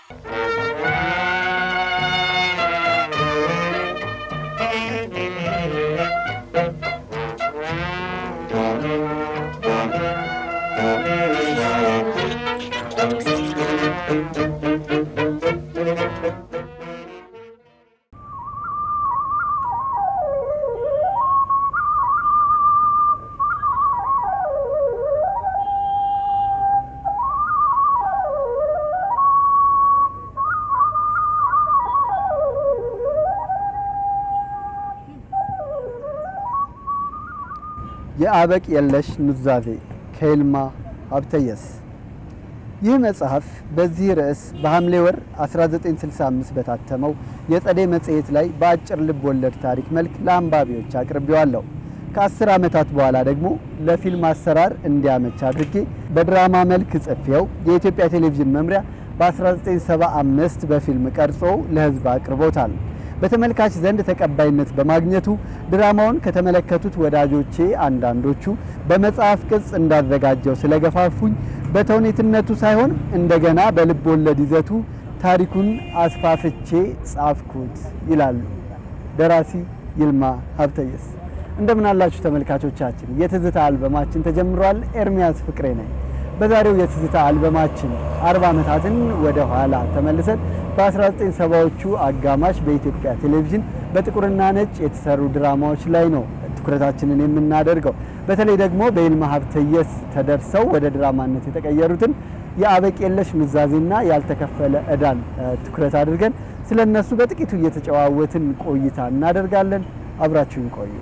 የአበቅ የለሽ ኑዛዜ ከይልማ ሀብተየስ። ይህ መጽሐፍ በዚህ ርዕስ በሐምሌ ወር 1965 በታተመው የጸደይ መጽሔት ላይ በአጭር ልብ ወለድ ታሪክ መልክ ለአንባቢዎች አቅርቤዋለሁ። ከአስር ዓመታት በኋላ ደግሞ ለፊልም አሰራር እንዲያመች አድርጌ በድራማ መልክ ጽፌው የኢትዮጵያ ቴሌቪዥን መምሪያ በ1975 በፊልም ቀርጾ ለሕዝብ አቅርቦታል። በተመልካች ዘንድ ተቀባይነት በማግኘቱ ድራማውን ከተመለከቱት ወዳጆቼ አንዳንዶቹ በመጽሐፍ ቅጽ እንዳዘጋጀው ስለገፋፉኝ በተውኔትነቱ ሳይሆን እንደገና በልብ ወለድ ይዘቱ ታሪኩን አስፋፍቼ ጻፍኩት ይላሉ ደራሲ ይልማ ሀብተየስ። እንደምን አላችሁ ተመልካቾቻችን? የትዝታ አልበማችን ተጀምሯል። ኤርሚያስ ፍቅሬ ነኝ። በዛሬው የትዝታ አልበማችን አርባ ዓመታትን ወደ ኋላ ተመልሰን በ1970ዎቹ አጋማሽ በኢትዮጵያ ቴሌቪዥን በጥቁርና ነጭ የተሰሩ ድራማዎች ላይ ነው ትኩረታችንን የምናደርገው። በተለይ ደግሞ በይልማ ሀብተየስ ተደርሰው ወደ ድራማነት የተቀየሩትን የአበቅ የለሽ ኑዛዜና ያልተከፈለ ዕዳን ትኩረት አድርገን ስለ እነሱ በጥቂቱ እየተጨዋወትን ቆይታ እናደርጋለን። አብራችሁን ቆዩ።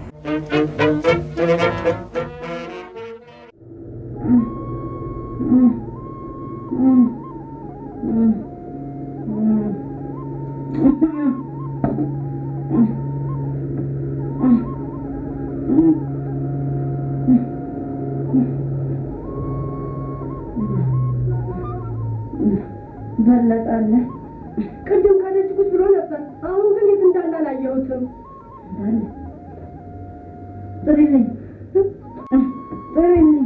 በለጣለ ቅድም ከደጅ ቁጭ ብሎ ነበር። አሁን ግን የት እንዳለ አላየሁትም። ጥሪልኝ ጥሪልኝ።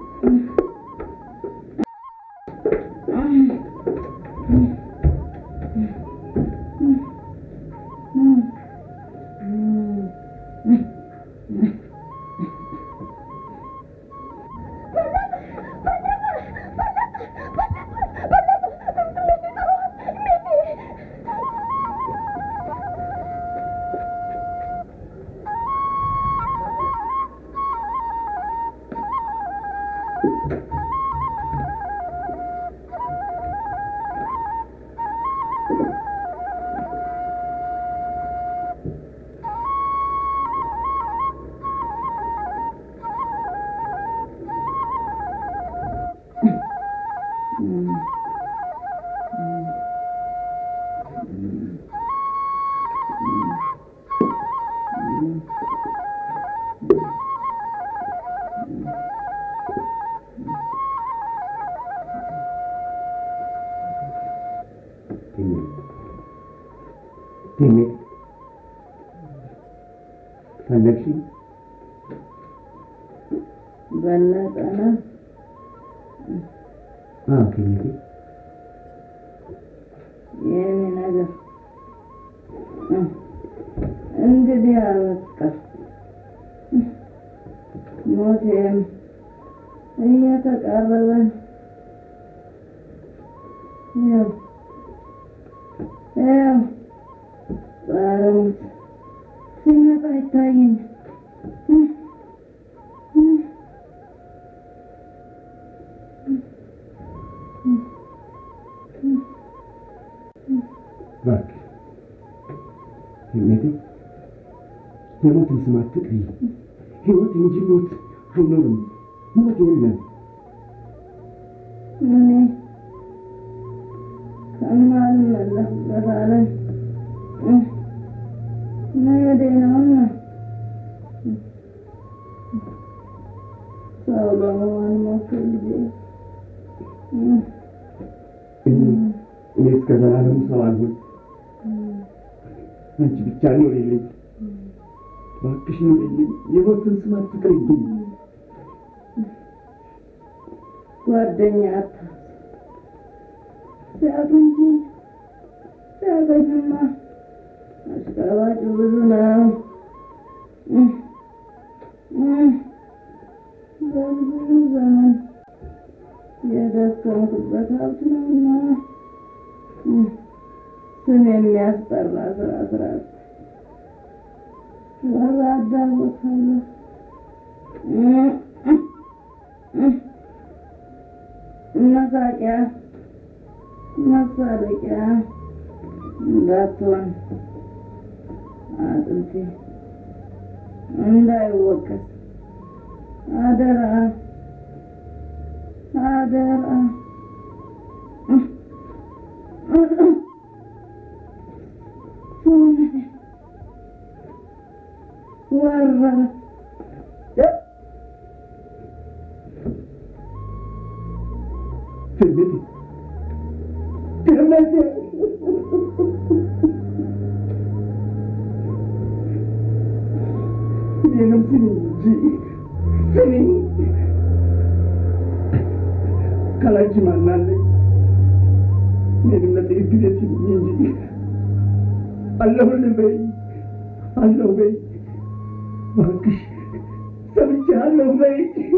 ፈለግሽኝ? በለጠነ አዎ ኬሚቴ የኔ ነገር እንግዲህ አበቃ። ሞቴም እየተቃረበን ያው ያው ጸረ ሞት ሲመጣ ይታየኝ እባክሽ ኬሚቴ የሞትን ስም አትጥሪ። ሕይወት እንጂ ሞት አይኖርም። ሞት የለም። እኔ ከማልመለስበት ዓለም መሄዴ ነውና ሰው ለመሆን ሞክር ልጄ። እኔ እስከ ዘላለም ሰው አልሆን። አንቺ ብቻ ኑሪልኝ፣ እባክሽ ኑሪልኝ። የሞትን ስም አትጥሪብኝ። ጓደኛ አታስ ሲያጡ እንጂ አያገኝማ። አሽቃባጭ ብዙ ነው። እህ፣ እህ፣ በብዙ ዘመን የደከምኩበት ሀብት ነውና እህ፣ ስም የሚያስጠራ ስራ ስራት ወራዳ ቦታ ነው። እህ፣ እህ፣ እህ፣ መሳቂያ መሳለቂያ እንዳትሆን አጥንቴ እንዳይወቀስ አደራ አደራ። ሰውነቴ ወረረ። ትዕቢት ድህነቴ እኔንም ስሚኝ እንጂ ስሚኝ። ካላንቺ ማን አለኝ? እኔንም ለጥቂት ጊዜ ስሚኝ እንጂ አለሁልህ በይ፣ አለሁ በይ፣ እባክሽ ሰምቼሃለሁ በይ።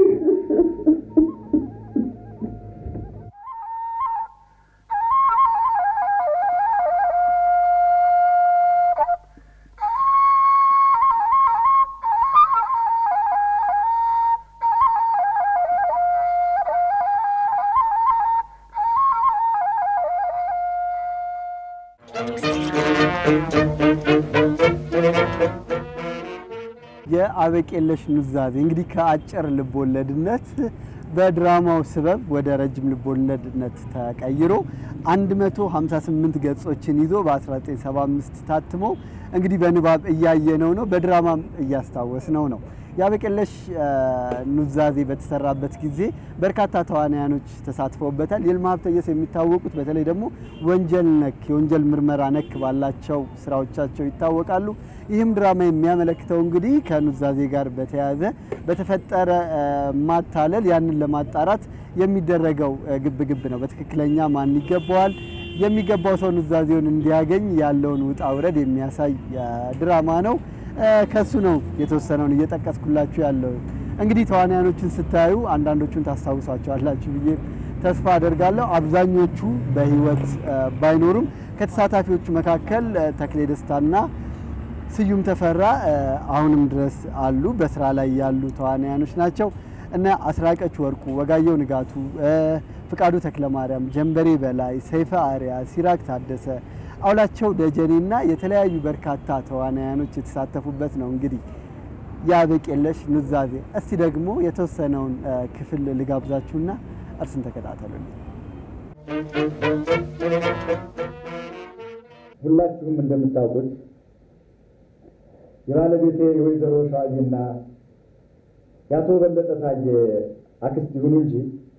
የአበቄለሽ ኑዛዜ እንግዲህ ከአጭር ልቦለድነት በድራማው ስበብ ወደ ረጅም ልቦለድነት ተቀይሮ 158 ገጾችን ይዞ በ1975 ታትሞ እንግዲህ በንባብ እያየነው ነው፣ በድራማም እያስታወስነው ነው። የአበቄለሽ ኑዛዜ በተሰራበት ጊዜ በርካታ ተዋናያኖች ተሳትፈውበታል። ይልማ ሀብተየስ የሚታወቁት በተለይ ደግሞ ወንጀል ነክ የወንጀል ምርመራ ነክ ባላቸው ስራዎቻቸው ይታወቃሉ። ይህም ድራማ የሚያመለክተው እንግዲህ ከኑዛዜ ጋር በተያያዘ በተፈጠረ ማታለል ያንን ለማጣራት የሚደረገው ግብግብ ነው። በትክክለኛ ማን ይገባዋል የሚገባው ሰው ኑዛዜውን እንዲያገኝ ያለውን ውጣ ውረድ የሚያሳይ ድራማ ነው። ከሱ ነው የተወሰነውን እየጠቀስኩላችሁ ያለው። እንግዲህ ተዋናያኖችን ስታዩ አንዳንዶቹን ታስታውሷቸዋላችሁ ብዬ ተስፋ አደርጋለሁ። አብዛኞቹ በሕይወት ባይኖሩም ከተሳታፊዎቹ መካከል ተክሌ ደስታና ስዩም ተፈራ አሁንም ድረስ አሉ። በስራ ላይ ያሉ ተዋናያኖች ናቸው እና አስራቀች ወርቁ፣ ወጋየሁ ንጋቱ፣ ፍቃዱ ተክለማርያም፣ ጀንበሬ በላይ፣ ሰይፈ አሪያ፣ ሲራክ ታደሰ አውላቸው ደጀኔና የተለያዩ በርካታ ተዋናያኖች የተሳተፉበት ነው። እንግዲህ የአበቄለሽ ኑዛዜ። እስቲ ደግሞ የተወሰነውን ክፍል ልጋብዛችሁና እርሱን ተከታተሉልኝ። ሁላችሁም እንደምታውቁት የባለቤቴ የወይዘሮ ሸዋዬና የአቶ በለጠ ታዬ አክስት ይሁኑ እንጂ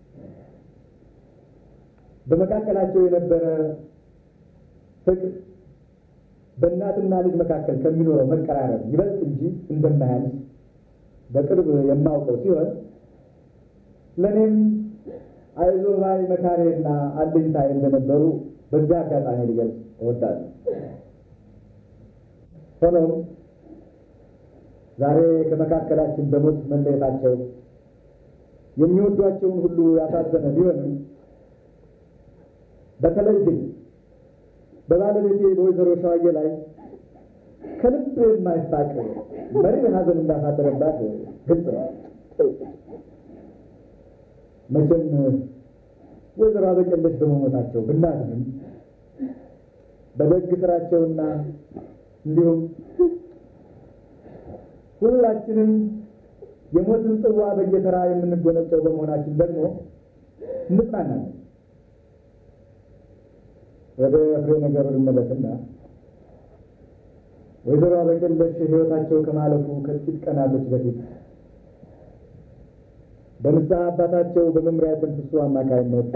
በመካከላቸው የነበረ ፍቅር በእናትና ልጅ መካከል ከሚኖረው መቀራረብ ይበልጥ እንጂ እንደማያንስ በቅርብ የማውቀው ሲሆን ለእኔም አይዞህ ባይ መካሬና አለኝታዬ እንደነበሩ በዚያ አጋጣሚ ሊገልጽ እወዳለሁ። ሆኖም ዛሬ ከመካከላችን በሞት መለየታቸው የሚወዷቸውን ሁሉ ያሳዘነ ቢሆንም በተለይ ግን በባለቤቴ በወይዘሮ ሸዋዬ ላይ ከልብ የማይፋቅ መሪር ሐዘን እንዳሳደረባት ግልጽ ነው። መቼም ወይዘሮ አበቄለሽ በመሞታቸው ብናዝንም በደግ ስራቸውና እንዲሁም ሁላችንም የሞትን ጽዋ በየተራ የምንጎነጨው በመሆናችን ደግሞ እንጽናናለን። ወደ ፍሬ ነገሩ ልመለስና ወይዘሮ አበቄለሽ ሕይወታቸው ከማለፉ ከጥቂት ቀናቶች በፊት በንስሐ አባታቸው በመምሪያ ተንፍሱ አማካይነት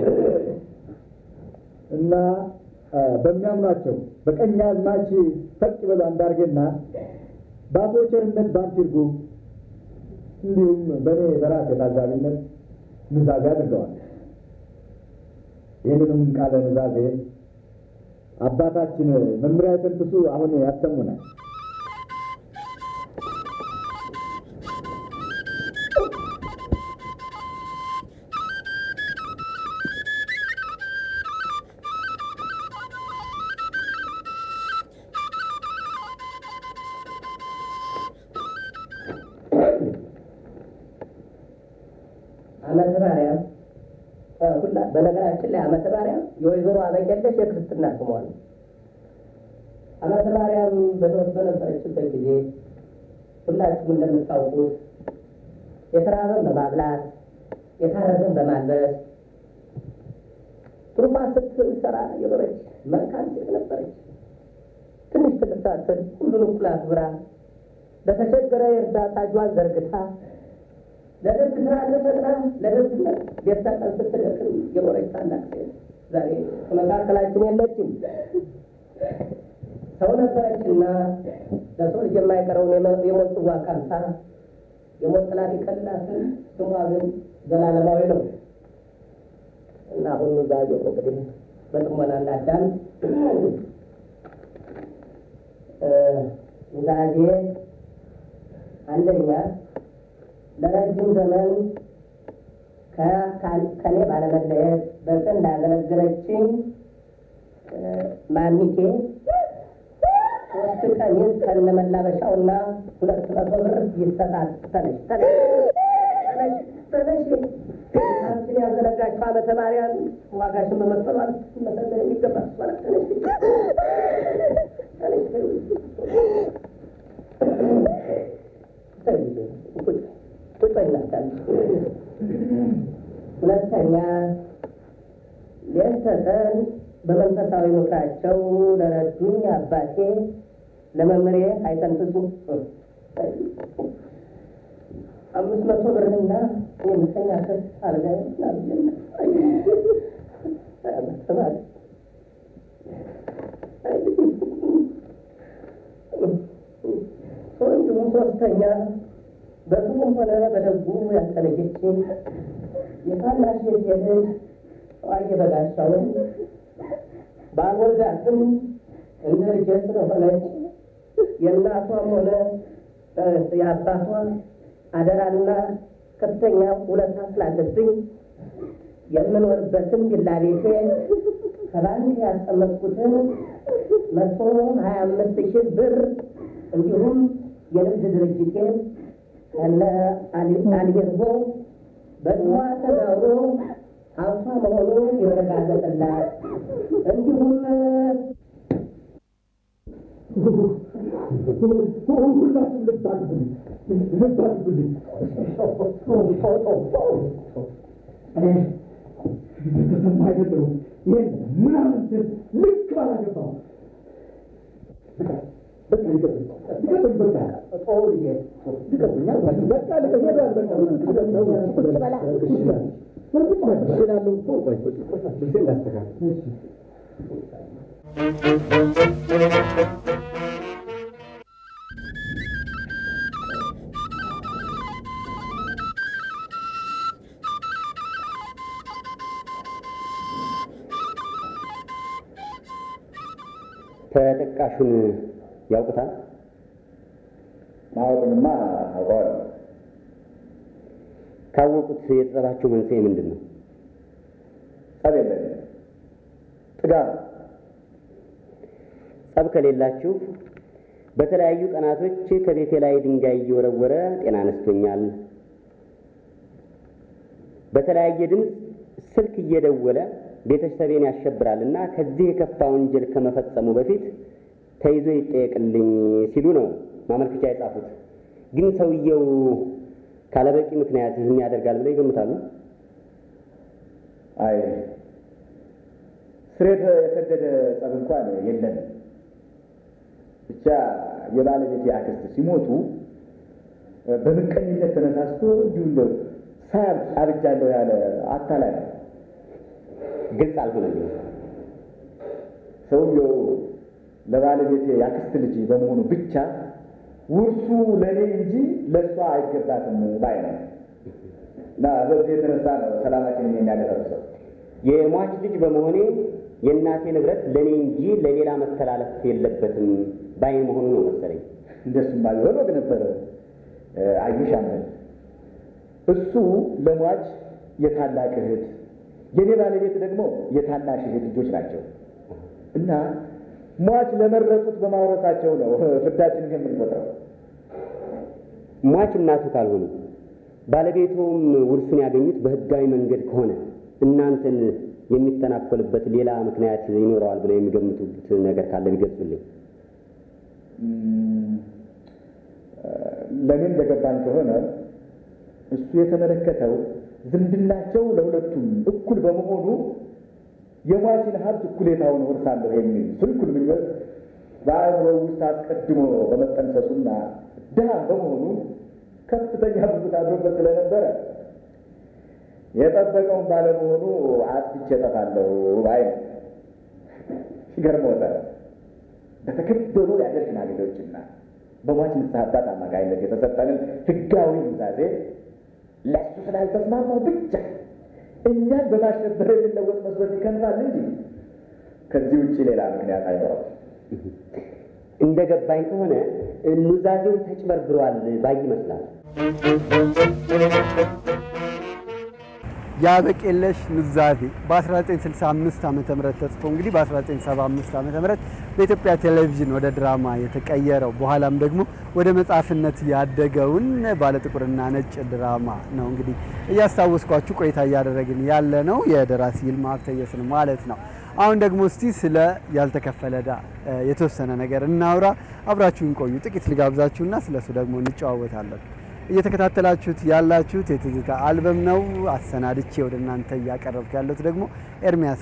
እና በሚያምኗቸው በቀኛዝማች ፈቅ በሉ አንዳርጌና በአቶ ቸርነት ባንቲርጉ እንዲሁም በእኔ በራሴ ታዛቢነት ኑዛዜ አድርገዋል። ይህንንም ቃለ ኑዛዜ አባታችን መምሪያ የተንፍሱ አሁን ያሰሙናል። ዓመተ ማርያም ሁላ በነገራችን ላይ ዓመተ ማርያም የወይዘሮ አበቄለሽ የክርስትና ስሟ ነው። ዓመተ ማርያም በሕይወት በነበረችበት ጊዜ ሁላችሁም እንደምታውቁት የተራበን በማብላት የታረዘን በማልበስ ትሩፋት ስትሰራ የኖረች መልካም ሴት ነበረች። ትንሽ ትልቅ ሳትል ሁሉን እኩል አክብራ ለተቸገረ የእርዳታ እጇን ዘርግታ ለደግ ስራ ተፈጥራ ለደግነት ቤት ቀን ስትደክም የኖረች ታላቅ ሴት ዛሬ ከመካከላችን የለችም። ሰው ነበረችና ለሰው ልጅ የማይቀረውን የሞት ጽዋ ቀምሳ የሞት ጥላ ቢቀልላትም ስሟ ግን ዘላለማዊ ነው እና አሁን ዛሬ እንግዲህ በጥሞና እናዳም ዛዜ አንደኛ ለረጅም ዘመን ከኔ ባለመለየት በቅን እንዳገለገለችኝ ማሚቴ ሶስት ቀሚስ ከነመላበሻውና ሁለት መቶ ብር ይሰጣል። ተነሽ ተነሽ ተነሽ ተነሽ። አንቺን ያዘነጋችው ዓመተ ማርያም ዋጋሽን በመክፈሏል መሰገን የሚገባ ማለት ተነሽ ተነሽ ቁጭ ቁጭ ይላታል። ሁለተኛ ሌት ተቀን በመንፈሳዊ ምክራቸው ለረዱኝ አባቴ ለመምሬ አይተንፍሱ አምስት መቶ ብርና የምተኛበት አልጋ እንዲሁም ሶስተኛ በክፉም ሆነ በደጉ ያልተለየችኝ የታናሽ ልጅ ዋየ በጋሻውን ባልወልዳትም እንደ ልጄ ስለሆነች የእናቷም ሆነ የአባቷ አደራና ከፍተኛ ውለታ ስላለብኝ የምኖርበትን ቪላ ቤቴ ከባንክ ያስቀመጥኩትን መቶ ሀያ አምስት ሺህ ብር እንዲሁም የንግድ ድርጅቴን ከነ አልቤርጎ በስሟ ተዛውሮ ሀብቷ መሆኑ ይረጋገጥላት። እንዲሁም ሁላችሁም ልብ አድርጉልኝ፣ ልብ አድርጉልኝ። እኔ በተሰማ አይደለሁም። ይህን ምናምን ስል ልክ ባላገባው በቃ ልቀቁኝ፣ ልቀቁኝ፣ በቃ ጦሩ ልጄ ልቀቁኝ፣ አልኳችሁ። በቃ ልቀቁኝ፣ ሄዷል፣ በቃ እችላለሁ እኮ። ቆይ ልብሴን ላስተካክል። እሺ ተጠቃሹን ያውቁታል? ማወቅንማ አውቀዋለሁ። ካወቁት የጸባቸው መንስኤ ምንድን ነው? ጸብ የለንም። ጥጋብ ጸብ ከሌላችሁ በተለያዩ ቀናቶች ከቤቴ ላይ ድንጋይ እየወረወረ ጤና አነስቶኛል፣ በተለያየ ድምፅ ስልክ እየደወለ ቤተሰቤን ያሸብራል እና ከዚህ የከፋ ወንጀል ከመፈጸሙ በፊት ተይዞ ይጠየቅልኝ ሲሉ ነው ማመልከቻ የጻፉት። ግን ሰውየው ካለበቂ ምክንያት ይህን ያደርጋል ብለው ይገምታሉ? አይ ስሬት የሰደደ ጸብ እንኳን የለንም። ብቻ የባለቤቴ አክስት ሲሞቱ በምቀኝነት ተነሳስቶ እንዲሁ እንደው ሳያብ አብጃለሁ ያለ አታላይ ነው። ግልጽ አልሆነልኝም። ሰውየው ለባለቤቴ የአክስት ልጅ በመሆኑ ብቻ ውርሱ ለእኔ እንጂ ለእሷ አይገባትም ባይ ነው እና በዚህ የተነሳ ነው ሰላማችንን የሚያደፈርሰው። የሟች ልጅ በመሆኔ የእናቴ ንብረት ለእኔ እንጂ ለሌላ መተላለፍ የለበትም ባይ መሆኑ ነው መሰለኝ። እንደሱማ ቢሆን ወግ ነበረ። አዩሽ አመን እሱ ለሟች የታላቅ እህት የኔ ባለቤት ደግሞ የታናሽ እህት ልጆች ናቸው እና ሟች ለመረጡት በማውረሳቸው ነው ፍዳችንን የምንቆጥረው። ሟች እናቱ ካልሆኑ ባለቤቶም ውርሱን ያገኙት በሕጋዊ መንገድ ከሆነ እናንተን የሚተናኮልበት ሌላ ምክንያት ይኖረዋል ብለው የሚገምቱት ነገር ካለ ቢገልጹልኝ። ለእኔ እንደገባኝ ከሆነ እሱ የተመለከተው ዝምድናቸው ለሁለቱም እኩል በመሆኑ የሟችን ሀብት እኩሌታውን እወርሳለሁ የሚል ስልኩል ምኞት በአእምሮ ውስጥ አስቀድሞ በመጠንሰሱና ድሃ በመሆኑ ከፍተኛ ብጉት አድሮበት ስለነበረ የጠበቀውን ባለመሆኑ አጥፍቼ እጠፋለሁ ባይ ነው። ይገርምዎታል። በተከበሩ የአገር ሽማግሌዎችና በሟች ንስሐ አባት አማካይነት የተሰጠንን ሕጋዊ ኑዛዜ ለእሱ ስላልተስማማው ብቻ እኛን በማሸበር የሚለወጥ መስሎት ይከንፋል እንጂ ከዚህ ውጭ ሌላ ምክንያት አይኖረው። እንደ ገባኝ ከሆነ ኑዛዜው ተጭበርብሯል ባይ ይመስላል። የአበቅ የለሽ ኑዛዜ በ1965 ዓ ም ተጽፎ እንግዲህ በ1975 ዓ ም በኢትዮጵያ ቴሌቪዥን ወደ ድራማ የተቀየረው በኋላም ደግሞ ወደ መጽሐፍነት ያደገውን ባለጥቁርና ነጭ ድራማ ነው እንግዲህ እያስታወስኳችሁ ቆይታ እያደረግን ያለ ነው። የደራሲ ይልማ ሀብተየስን ማለት ነው። አሁን ደግሞ እስቲ ስለ ያልተከፈለ ዕዳ የተወሰነ ነገር እናውራ። አብራችሁን ቆዩ። ጥቂት ልጋብዛችሁና ስለሱ ደግሞ እንጨዋወታለን። እየተከታተላችሁት ያላችሁት የትዝታ አልበም ነው። አሰናድቼ ወደ እናንተ እያቀረብኩ ያለሁት ደግሞ ኤርሚያስ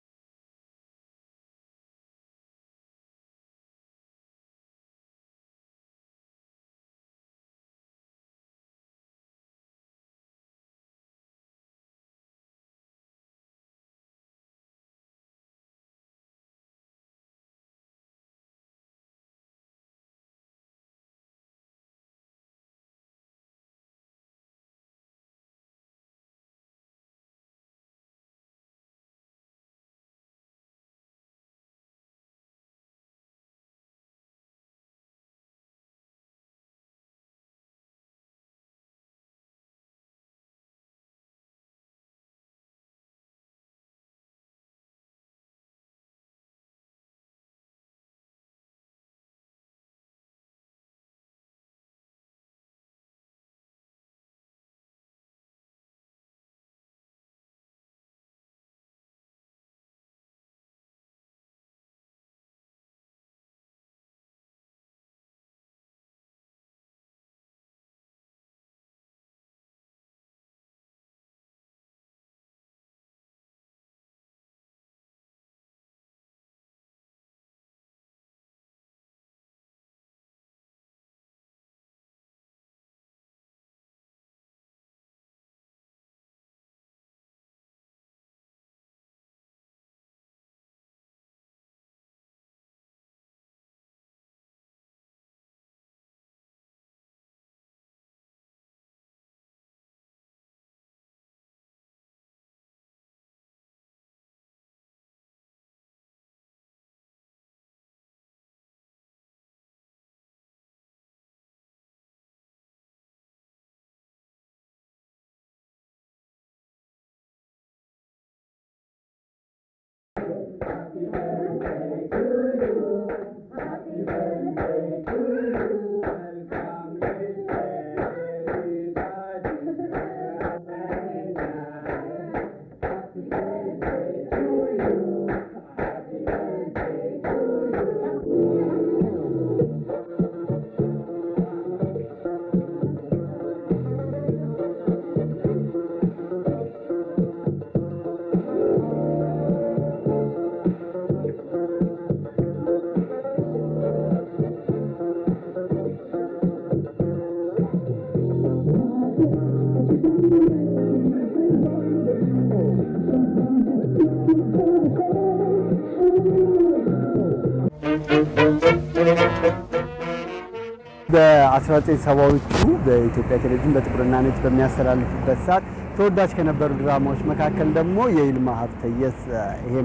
በ1970ዎቹ በኢትዮጵያ ቴሌቪዥን በጥቁርና ነጭ በሚያስተላልፍበት ሰዓት ተወዳጅ ከነበሩ ድራማዎች መካከል ደግሞ የይልማ ሀብተየስ ይሄም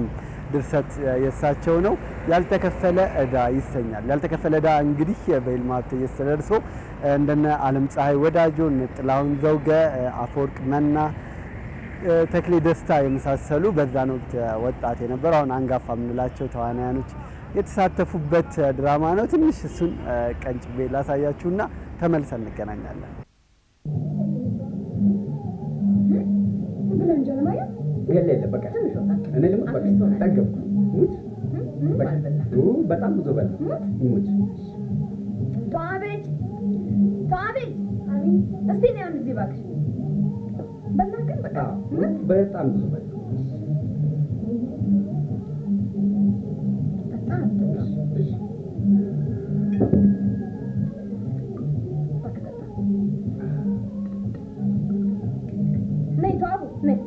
ድርሰት የእሳቸው ነው። ያልተከፈለ ዕዳ ይሰኛል። ያልተከፈለ ዕዳ እንግዲህ በይልማ ሀብተየስ ተደርሶ እንደነ አለም ፀሐይ ወዳጆ፣ እነ ጥላሁን ዘውገ፣ አፈወርቅ መና ተክሌ ደስታ የመሳሰሉ በዛን ወቅት ወጣት የነበሩ አሁን አንጋፋ የምንላቸው ተዋናያኖች የተሳተፉበት ድራማ ነው። ትንሽ እሱን ቀንጭቤ ላሳያችሁና ተመልሰን እንገናኛለን። ብለን እንጀራ ማየት የለ የለ በቃ እኔ ልሙት በቃ ጠገብኩ። ሙት በቃ ኡ በጣም ብዙ በላ ሙት ተዋበች ተዋበች፣ እስቲ ነው ያን ጊዜ እባክሽ በላ ግን በቃ አዎ በጣም ብዙ በላ በጣም እሺ እባክህ ጠጣ። ነይ ተዋቡ ነይ።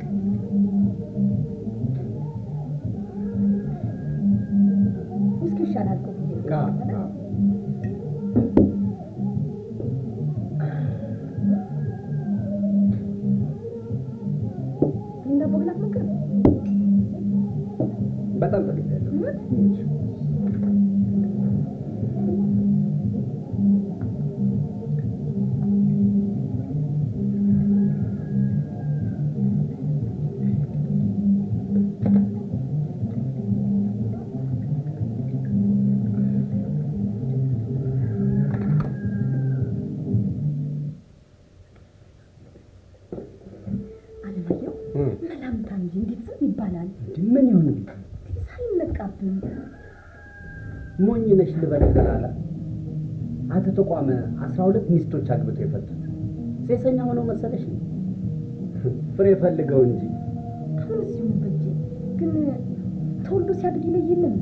ውስኪ ይሻላል እኮ ብዬሽ ነው። አዎ አዎ ይሄን ዳቦ ግን አትሞክርም? በጣም ፈልጌያለሁ። እውነት? ሙት አለማየሁ እም መላምታ እንጂ እንዴት ዝም ይባላል? ምን ይሁን ሳይነቃብን ሞኝ ነሽ ልበል ዘላለ አቶ ተቋመ አስራ ሁለት ሚስቶች አግብቶ የፈቱት ሴሰኛ ሆነው መሰለሽ ፍሬ ፈልገው እንጂ አሁን እዚሁ በጄ ግን ተወልዶ ሲያድግ ይለይልን።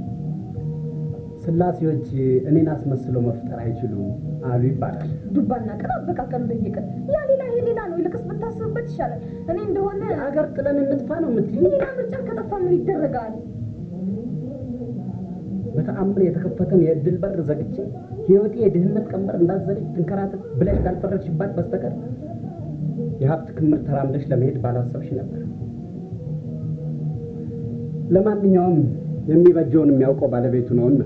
ስላሴዎች እኔን አስመስለው መፍጠር አይችሉም አሉ ይባላል። ዱባና ቅር አበቃቀሉ ለየቀን ያ ሌላ ይሄ ሌላ ነው። ይልቅስ ብታስብበት ይሻላል። እኔ እንደሆነ አገር ጥለን እንጥፋ ነው የምትይኝ? ሌላ ምርጫ ከጠፋ ምን ይደረጋል? በተአምር የተከፈተን የእድል በር ዘግቼ ህይወቴ የድህነት ቀንበር እንዳዘለች ትንከራተት ብለሽ ካልፈረድሽባት በስተቀር የሀብት ክምር ተራምደሽ ለመሄድ ባላሰብሽ ነበር። ለማንኛውም የሚበጀውን የሚያውቀው ባለቤቱ ነውና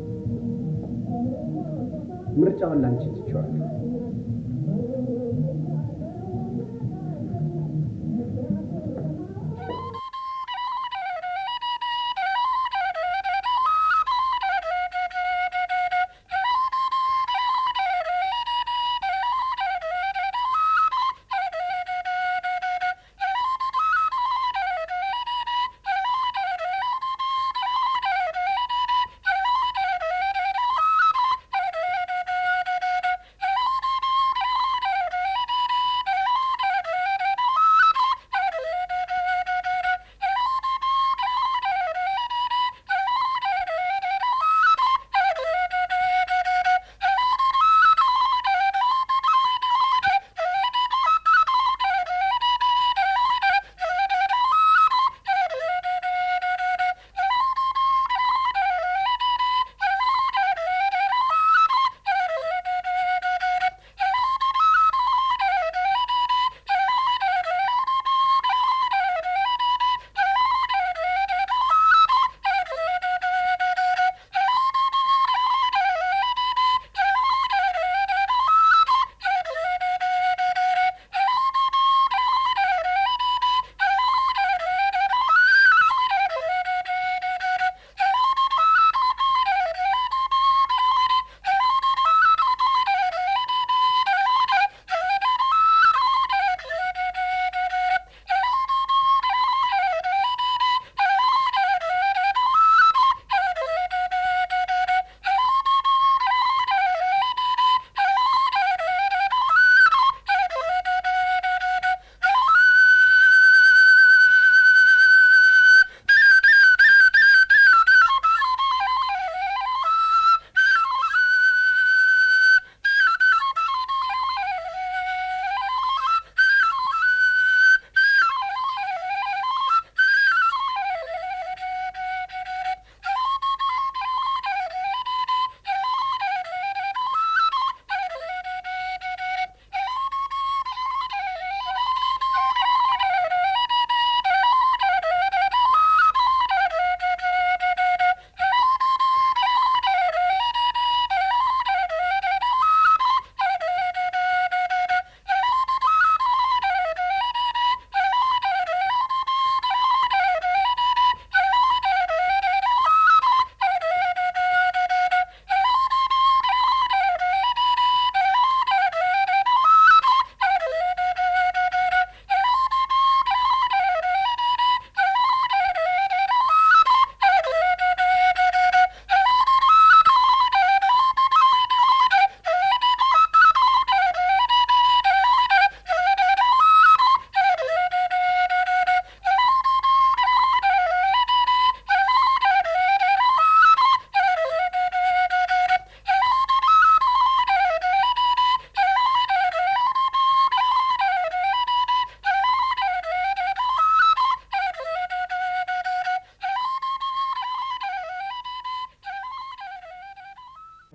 ምርጫውን ላንቺ ትቼዋለሁ። እ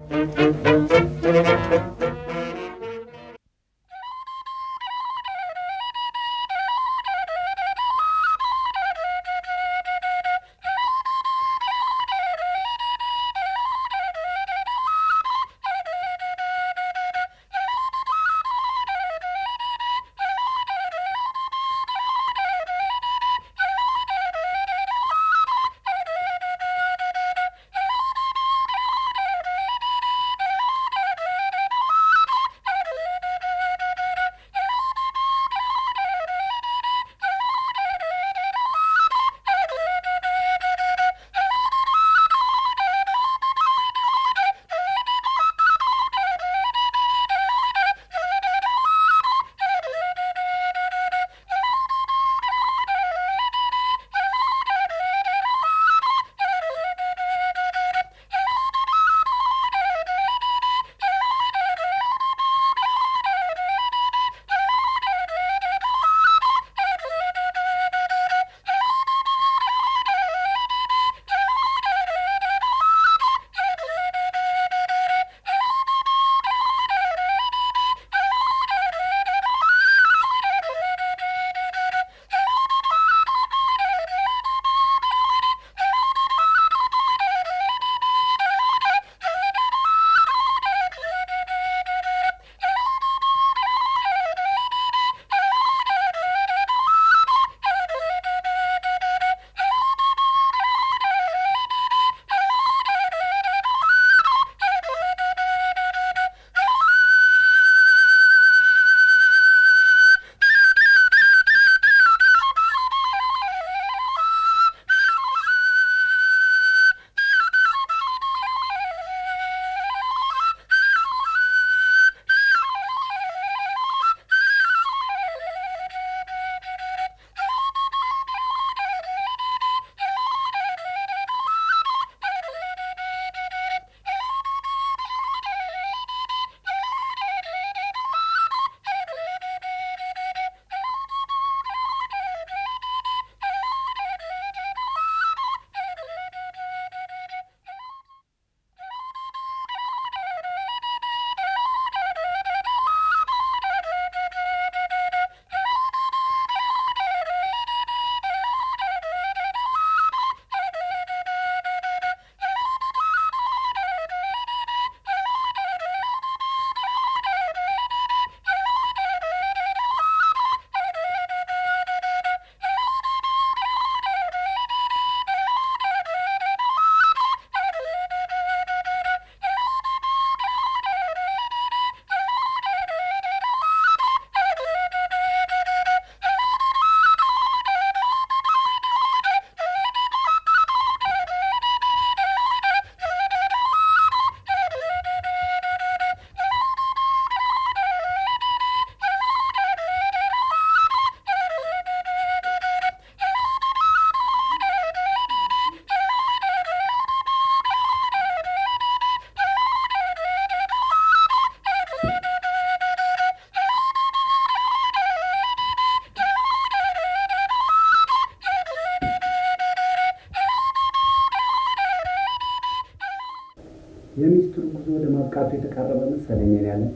የሚስቱን ጉዞ ወደ ማብቃቱ የተቃረበ መሰለኝ። እኔ ያለ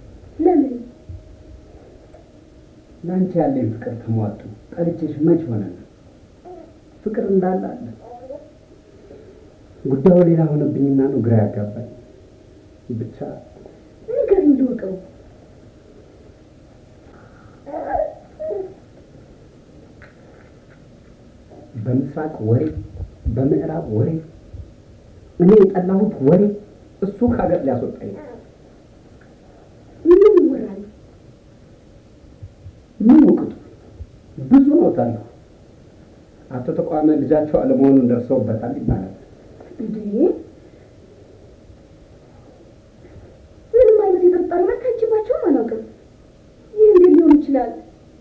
ለምን ለአንቺ ያለኝ ፍቅር ተሟጡ ጠልቼሽ መች ሆነ ፍቅር እንዳለ አለ። ጉዳዩ ሌላ ሆነብኝና ነው ግራ ያጋባኝ። ብቻ ንገሪኝ ልወቀው። በምስራቅ ወሬ፣ በምዕራብ ወሬ፣ እኔ የጠላሁት ወሬ እሱ ከሀገር ሊያስወጣኝ ነው። ምን ይወራል? ምን ውቅቱ ብዙ ነው ታለሁ አቶ ተቋመ ልጃቸው አለመሆኑን ደርሰውበታል ይባላል። እንዴ ምንም አይነት የጠጣ ነገር ታጅባቸውም አላውቅም። ይህ እንዴት ሊሆን ይችላል?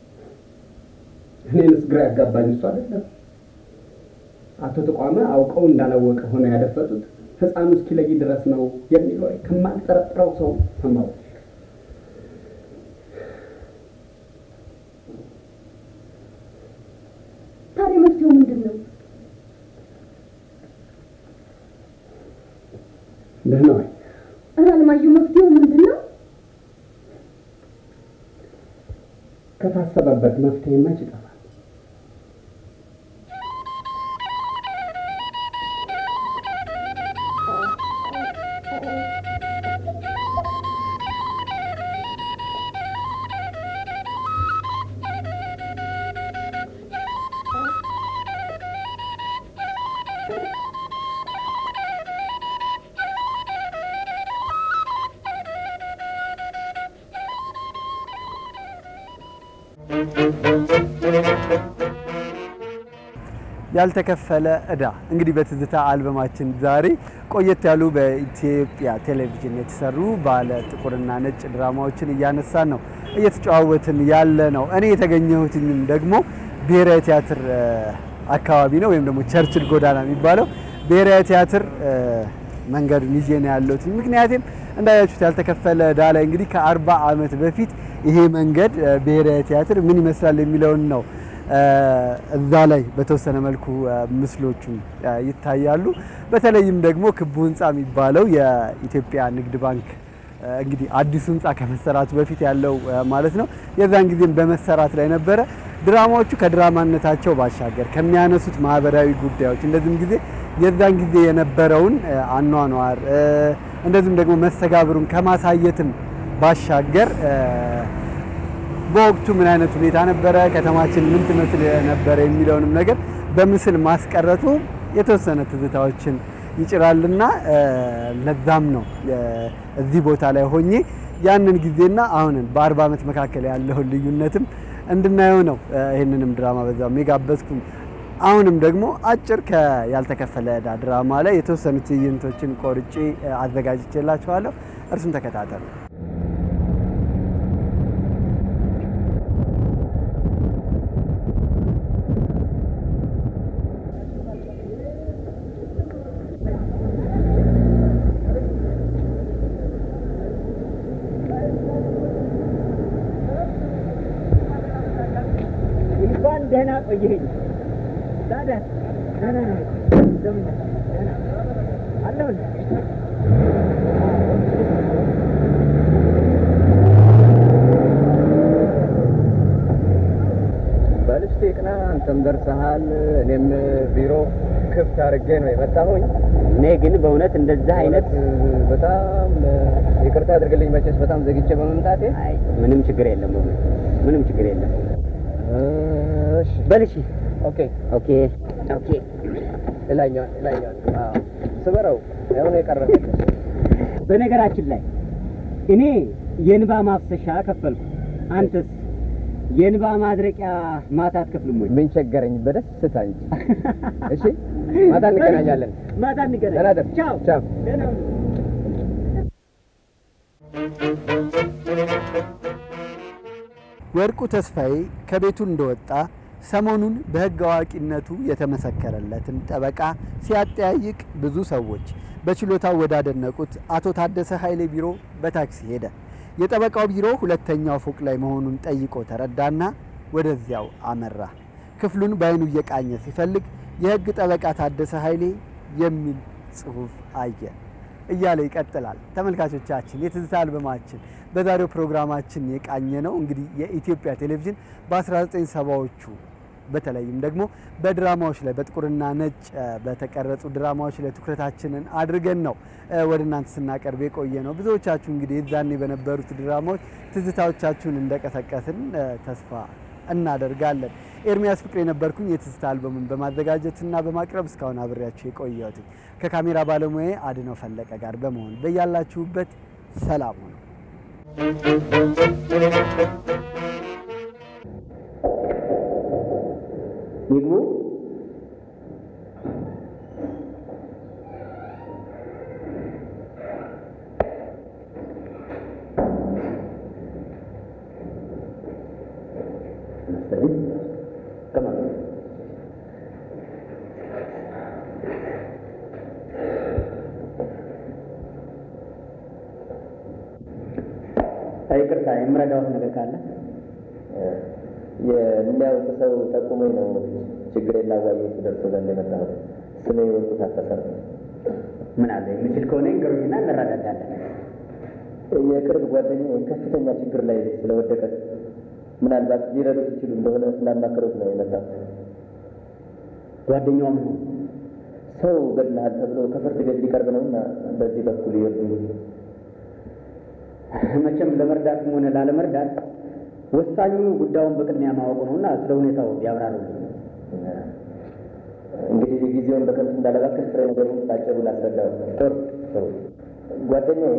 እኔንስ ግራ ያጋባኝ እሱ አይደለም። አቶ ተቋመ አውቀው እንዳላወቀ ሆነ ያደፈጡት ሕፃኑ እስኪለይ ድረስ ነው የሚል ወሬ ከማልጠረጥረው ሰው ሰማሁ። ታዲያ መፍትሄው ምንድን ነው? ደህና ወይ? አለማየሁ መፍትሄው ምንድን ነው? ከታሰበበት መፍትሄ መች ይጠፋል? ያልተከፈለ ዕዳ እንግዲህ በትዝታ አልበማችን ዛሬ ቆየት ያሉ በኢትዮጵያ ቴሌቪዥን የተሰሩ ባለ ጥቁርና ነጭ ድራማዎችን እያነሳን ነው እየተጨዋወትን ያለ ነው። እኔ የተገኘሁትኝም ደግሞ ብሔራዊ ቲያትር እ፣ አካባቢ ነው ወይም ደግሞ ቸርችል ጎዳና የሚባለው ብሔራዊ ቲያትር እ፣ መንገዱን ይዤ ነው ያለሁት። ምክንያቱም እንዳያችሁት ያልተከፈለ ዕዳ ላይ እንግዲህ ከአርባ ዓመት በፊት ይሄ መንገድ እ፣ ብሔራዊ ቲያትር ምን ይመስላል የሚለውን ነው እዛ ላይ በተወሰነ መልኩ ምስሎቹ ይታያሉ። በተለይም ደግሞ ክቡ ህንፃ የሚባለው የኢትዮጵያ ንግድ ባንክ እንግዲህ አዲሱ ህንፃ ከመሰራቱ በፊት ያለው ማለት ነው። የዛን ጊዜም በመሰራት ላይ ነበረ። ድራማዎቹ ከድራማነታቸው ባሻገር ከሚያነሱት ማህበራዊ ጉዳዮች እንደዚህም ጊዜ የዛን ጊዜ የነበረውን አኗኗር እንደዚህም ደግሞ መስተጋብሩን ከማሳየትም ባሻገር በወቅቱ ምን አይነት ሁኔታ ነበረ፣ ከተማችን ምን ትመስል ነበረ የሚለውንም ነገር በምስል ማስቀረቱ የተወሰነ ትዝታዎችን ይጭራልና ለዛም ነው እዚህ ቦታ ላይ ሆኜ ያንን ጊዜና አሁንን በአርባ ዓመት መካከል ያለውን ልዩነትም እንድናየው ነው ይህንንም ድራማ በዛም የጋበዝኩኝ። አሁንም ደግሞ አጭር ከያልተከፈለ ዕዳ ድራማ ላይ የተወሰኑ ትዕይንቶችን ቆርጬ አዘጋጅቼላችኋለሁ። እርሱን ተከታተሉ። እንኳን ደህና ቆየኸኝ። ታዲያ ደህና ነህ? እንደምን ነህ? ደህና አለሁልህ። በልስቴ ቅና፣ አንተም ደርሰሃል። እኔም ቢሮ ክፍት አድርጌ ነው የመጣሁኝ። እኔ ግን በእውነት እንደዚህ አይነት በጣም ይቅርታ አድርግልኝ፣ መቼስ በጣም ዘግቼ በመምጣቴ። አይ ምንም ችግር የለም፣ በእውነት ምንም ችግር የለም። እሺ፣ በል እሺ። ኦኬ። ኦኬ ኦኬ። ላኛው ላኛው ስበረው ያው የቀረ በነገራችን ላይ እኔ የእንባ ማፍሰሻ ከፈልኩ። አንተስ የእንባ ማድረቂያ ማታ አትከፍልም ወይ? ምን ቸገረኝ፣ በደስታ እንጂ። እሺ፣ ማታ እንገናኛለን። ማታ እንገናኝ። ደህና ደር። ቻው ቻው። ደህና ሁን። ወርቁ ተስፋዬ ከቤቱ እንደወጣ ሰሞኑን በሕግ አዋቂነቱ የተመሰከረለትን ጠበቃ ሲያጠያይቅ ብዙ ሰዎች በችሎታው ወዳደነቁት አቶ ታደሰ ኃይሌ ቢሮ በታክሲ ሄደ። የጠበቃው ቢሮ ሁለተኛው ፎቅ ላይ መሆኑን ጠይቆ ተረዳና ወደዚያው አመራ። ክፍሉን በዓይኑ እየቃኘ ሲፈልግ የሕግ ጠበቃ ታደሰ ኃይሌ የሚል ጽሑፍ አየ። እያለ ይቀጥላል። ተመልካቾቻችን የትዝታ አልበማችን በዛሬው ፕሮግራማችን የቃኘ ነው እንግዲህ የኢትዮጵያ ቴሌቪዥን በ1970ዎቹ በተለይም ደግሞ በድራማዎች ላይ በጥቁርና ነጭ በተቀረጹ ድራማዎች ላይ ትኩረታችንን አድርገን ነው ወደ እናንተ ስናቀርብ የቆየ ነው። ብዙዎቻችሁ እንግዲህ የዛኔ በነበሩት ድራማዎች ትዝታዎቻችሁን እንደቀሰቀስን ተስፋ እናደርጋለን። ኤርሚያስ ፍቅር የነበርኩኝ የትዝታ አልበሙን በማዘጋጀትና በማቅረብ እስካሁን አብሬያችሁ የቆየሁት ከካሜራ ባለሙያ አድነው ፈለቀ ጋር በመሆን በያላችሁበት ሰላም ነው። ይግቡ። ይቅርታ የምረዳዎት ነገር ካለ የሚያውቅ ሰው ጠቁሞኝ ነው ችግሬን ላዋየሁት ደርሶ ዘንድ የመጣሁት። ስሜ ወርቁ ታፈሰ ነው። ምን አለ የምችል ከሆነ ይንገሩኝና እንረዳዳለን። የቅርብ ጓደኛ ከፍተኛ ችግር ላይ ስለወደቀ ምናልባት ሊረዱት ይችሉ እንደሆነ ስላማከሩት ነው የመጣው። ጓደኛውም ነው ሰው ገድልሃል ተብሎ ከፍርድ ቤት ሊቀርብ ነውና በዚህ በኩል ይርዱ። መቼም ለመርዳትም ሆነ ላለመርዳት ወሳኙ ጉዳዩን በቅድሚያ ማወቁ ነውና ስለ ሁኔታው ያብራሩልኝ። እንግዲህ ጊዜውን በከንቱ እንዳለባከል ፍሬ ነገሩን ባጭሩ ላስረዳው። ጥሩ ጥሩ። ጓደኛዬ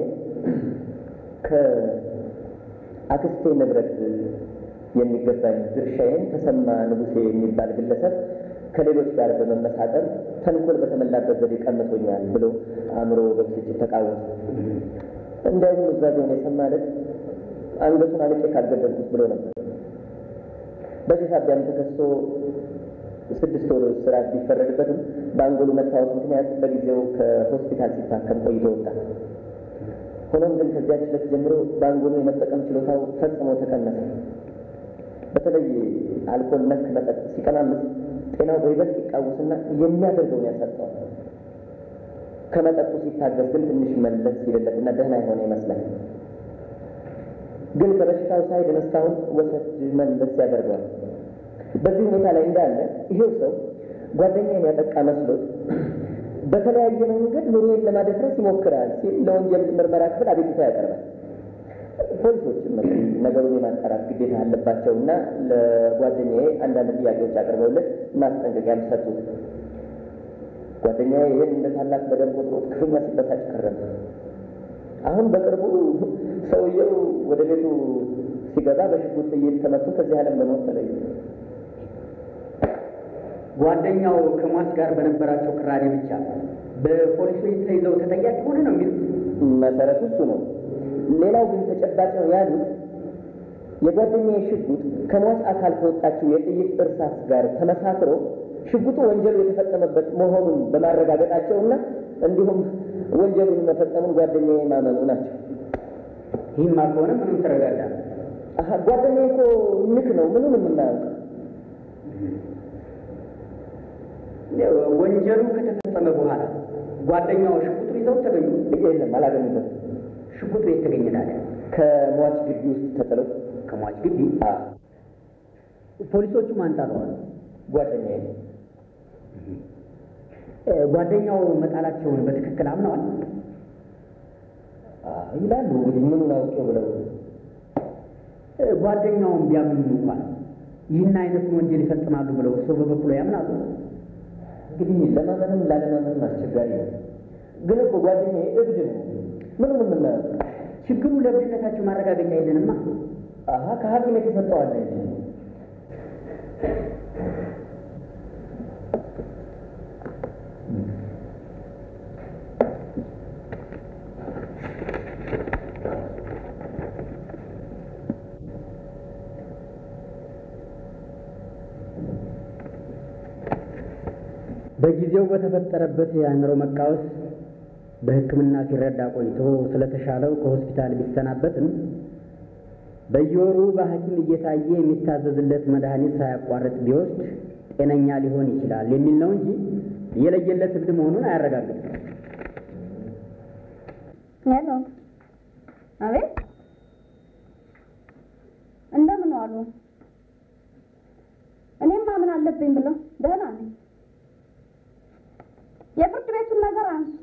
ከአክስቴ ንብረት የሚገባኝ ድርሻዬን ተሰማ ንጉሴ የሚባል ግለሰብ ከሌሎች ጋር በመመሳጠር ተንኮል በተሞላበት ዘዴ ቀምቶኛል ብሎ አእምሮ በብስጭት ተቃወመ። እንዳይሆን ኑዛዜውን የሰማ ዕለት አንገቱን አልቄ ካልገደልኩት ብሎ ነበር። በዚህ ሳቢያም ተከሶ ስድስት ወር እስራት ቢፈረድበትም በአንጎሉ መታወቅ ምክንያት በጊዜው ከሆስፒታል ሲታከም ቆይቶ ወጣ። ሆኖም ግን ከዚያች ዕለት ጀምሮ በአንጎሉ የመጠቀም ችሎታው ፈጽሞ ተቀነሰ። በተለይ አልኮል ነክ መጠጥ ሲቀማምስ ጤናው በይበልጥ ይቃወስና የሚያደርገውን ያሳጣዋል። ከመጠጡ ሲታገስ ግን ትንሽ መለስ ሲልለትና ደህና የሆነ ይመስላል። ግን ከበሽታው ሳይድን እስካሁን ወሰድ መለስ ያደርገዋል። በዚህ ሁኔታ ላይ እንዳለ ይሄው ሰው ጓደኛዬን ያጠቃ መስሎት በተለያየ መንገድ ኑሮዬን ለማደፍረስ ይሞክራል ሲል ለወንጀል ምርመራ ክፍል አቤቱታ ያቀርባል። ፖሊሶችም ነገሩን የማጣራት ግዴታ አለባቸው እና ለጓደኛዬ አንዳንድ ጥያቄዎች አቅርበውለት ማስጠንቀቂያ ሰጡት። ጓደኛዬ ይህን እንደ ታላቅ በደል ቆጥሮት ክፉኛ ሲበሳጭ ከረመ። አሁን በቅርቡ ሰውየው ወደ ቤቱ ሲገባ በሽጉጥ ጥይት ተመቶ ከዚህ ዓለም በሞት ተለየ። ጓደኛው ከሟች ጋር በነበራቸው ቅራኔ ብቻ በፖሊሶች ተይዘው ተጠያቂ ሆነ ነው የሚሉት። መሰረቱ እሱ ነው። ሌላው ግን ተጨባጭ ነው ያሉት የጓደኛዬ ሽጉጥ ከሟች አካል ከወጣችው የጥይት እርሳስ ጋር ተመሳክሮ ሽጉጡ ወንጀሉ የተፈጸመበት መሆኑን በማረጋገጣቸውና እንዲሁም ወንጀሉን መፈጸሙን ጓደኛዬ ማመኑ ናቸው። ይህማ ከሆነ ምንም ተረጋጋ። አሀ ጓደኛዬ እኮ ንክ ነው፣ ምንም የምናያውቅ ወንጀሉ ከተፈጸመ በኋላ ጓደኛው ሽጉጡን ይዘው ተገኙ? የለም አላገኙበትም። ሽጉጡ የት ተገኘ ታዲያ? ከሟች ግቢ ውስጥ ተጥለው ከሟች ግቢ ፖሊሶቹ ማን ጣለዋል? ጓደኛዬ ጓደኛው መጣላቸውን በትክክል አምነዋል ይላሉ። እንግዲህ ምኑን አውቄው ብለው ጓደኛውን ቢያምኑ እንኳን ይህን አይነቱን ወንጀል ይፈጽማሉ ብለው እርስዎ በበኩሉ ያምናሉ? እንግዲህ ለማመንም ላለማመንም አስቸጋሪ ነው። ግን እኮ ጓደኛዬ እብድ ነው። ምኑን የምናየው ችግሩ ለእብድነታቸው ማረጋገጫ የለንማ። አሀ ከሐኪም የተሰጠዋለ እንጂ በጊዜው በተፈጠረበት የአእምሮ መቃወስ በሕክምና ሲረዳ ቆይቶ ስለተሻለው ከሆስፒታል ቢሰናበትም በየወሩ በሐኪም እየታየ የሚታዘዝለት መድኃኒት ሳያቋርጥ ቢወስድ ጤነኛ ሊሆን ይችላል የሚል ነው እንጂ የለየለት እብድ መሆኑን አያረጋግጥም። ሄሎ፣ አቤት፣ እንደምን ዋሉ? እኔማ ምን አለብኝ ብለው ደህና ነኝ። የፍርድ ቤቱን ነገር አንሱት።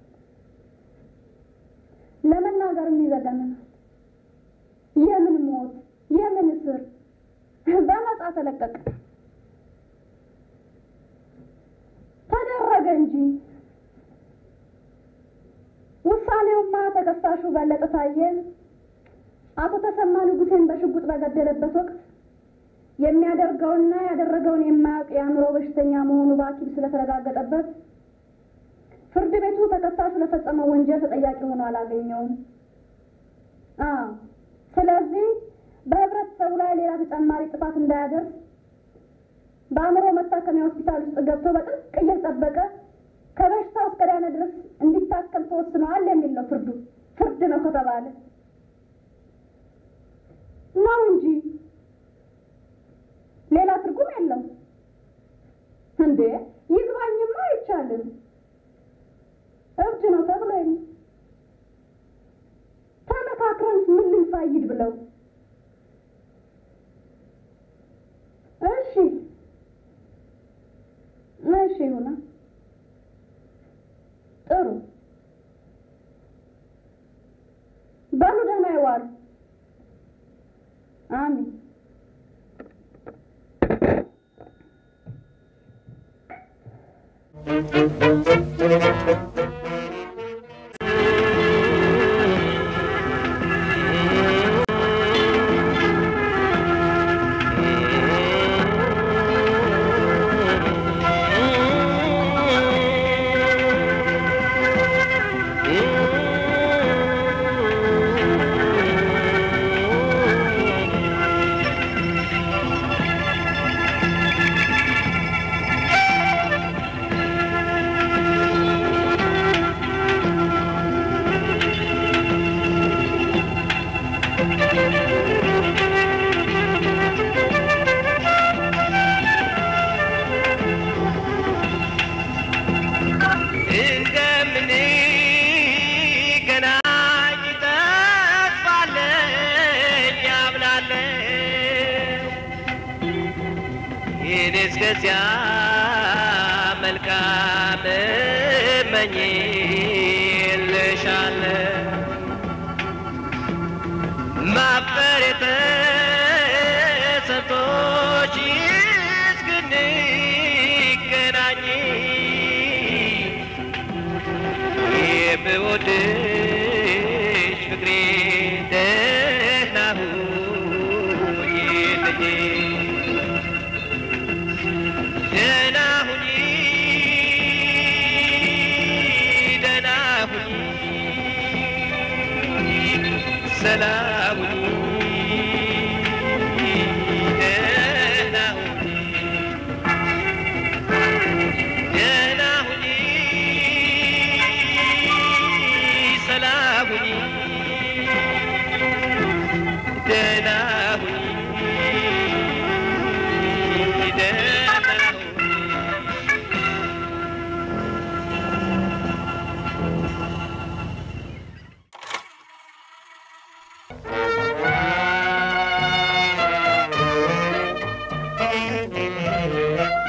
ለመናገር የሚዘገንናል። የምን ሞት፣ የምን እስር፣ በነጻ ተለቀቀ ተደረገ እንጂ ውሳኔውማ ተከሳሹ በለጠ ታየ አቶ ተሰማ ንጉሴን በሽጉጥ በገደለበት ወቅት የሚያደርገውና ያደረገውን የማያውቅ የአእምሮ በሽተኛ መሆኑ በሐኪም ስለተረጋገጠበት ፍርድ ቤቱ ተከሳሹ ለፈጸመው ወንጀል ተጠያቂ ሆኖ አላገኘውም። አዎ፣ ስለዚህ በህብረተሰቡ ላይ ሌላ ተጨማሪ ጥፋት እንዳያደርስ በአእምሮ መታከሚያ ሆስፒታል ውስጥ ገብቶ በጥብቅ እየተጠበቀ ከበሽታው እስከ ዳነ ድረስ እንዲታከም ተወስነዋል የሚል ነው ፍርዱ። ፍርድ ነው ከተባለ ነው እንጂ ሌላ ትርጉም የለው እንዴ! ይግባኝማ አይቻልም። እብድ ነው ተብሎ የለ እችላለሁ። እሺ እሺ፣ ይሁና። ጥሩ በሉ፣ ደህና ይዋሉ። አሜን። እንደምንገናኝ ተስፋለኝ አምናለሁ። ይህን እስከዚያ መልካም እመኝልሻለሁ። ማፍቀር የተሰጥቶሽ እስክንገናኝ የምወድሽ ፍቅሬ ደህና ሁኚልኝ ደህና ሁኚ ደህና ሁኚ ሰላም ሁኚ ደህና ሁኚ ደህና ሁኚ ሰላም ሁኚ ደህና ሁኚ ደህና ሁኚ Thank you.